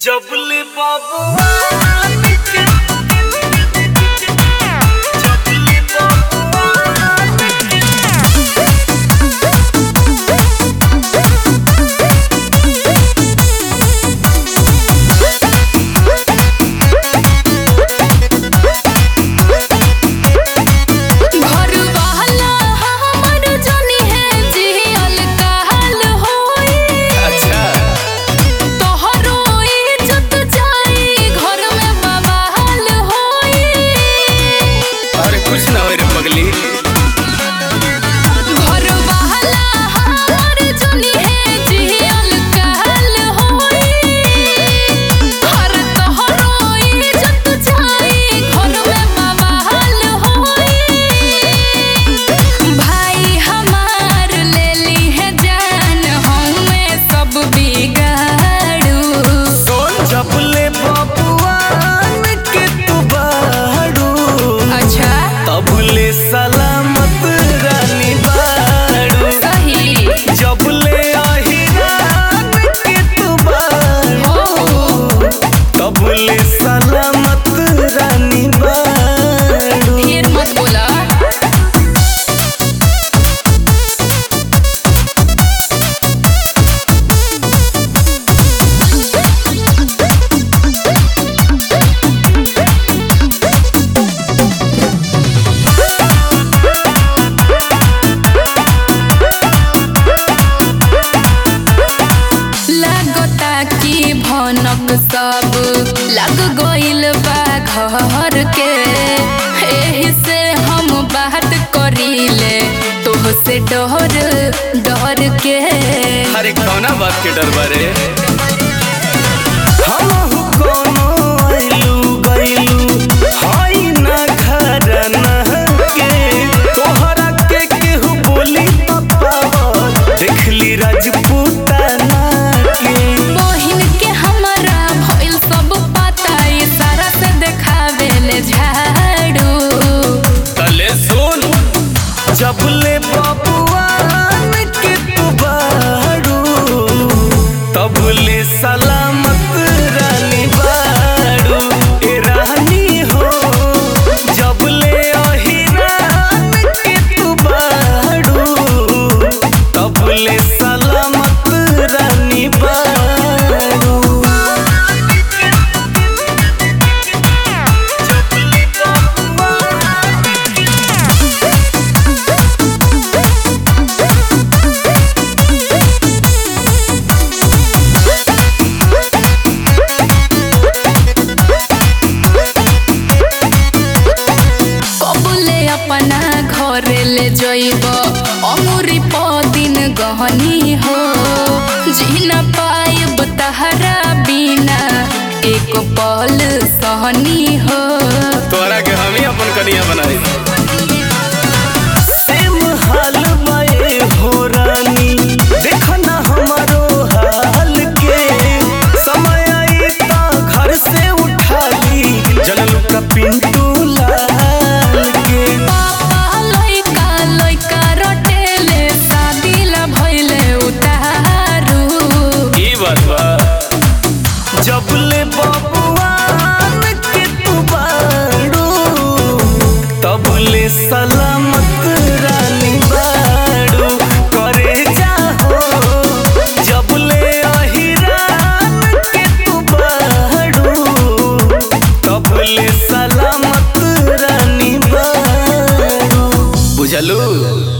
जबले बाबुआ के जबले बाबुआ के घरवाला हमर जनी है जियल काल होई अच्छा तोहरो इज्जत जाई घर में बवाल होई अरे कुछ ना हो रे पगली घरवाला हमर जनी है जियल काल होई हर तोहरो इज्जत जाई घर में बवाल होई भाई हमार ले ली है जान हमें सब बिगाड़ू सोन जबले बाबुआ के तू बाड़ू अच्छा तबले सलामत रानी बाड़ू सही जबले अहिरान के तू बाड़ू हो तबले सलामत रानी बाड़ू ढेर मत बोला लागता कि भनक सब लग गइल बा घर के एही से हम बात करीले तोहसे डर डर के अरे कौना बात के डर बारे हमहु कोनो आइलू गइलू हई ना घरना के तोहरा के केहू बोली पावर देखली राजपूताना के बहिन के हमरा भइल सब पता इशारा से देखावेले झाड़ू तले सुन जबले बबुआन के तू बाड़ू तबले सलामत रानी बाड़ू ए रानी हो जबले अहिरान के तू बाड़ू तबले सलामत रानी बाड़ू जबले बबुआन कबुले अपना घरे ले जइब अमुरी दिन गहनी हो जी न पाइब तहरा बिना एक पल सहनी हो तोरा के हम ही अपन कनिया बनाई सेम हाल बाए हो रानी देखो ना हमारो हाल के समय आई ता घर से उठा ली जनलू का पिंटू लाल के पापा लइका लइका रटेले शादी ला भइले उतारू ई बात बा जबले बबुआन के तू बाड़ू तबले सलामत रानी बाड़ू करे जाहो जबले अहिरान के तू बाड़ू तबले सलामत रानी बाड़ू बुझलू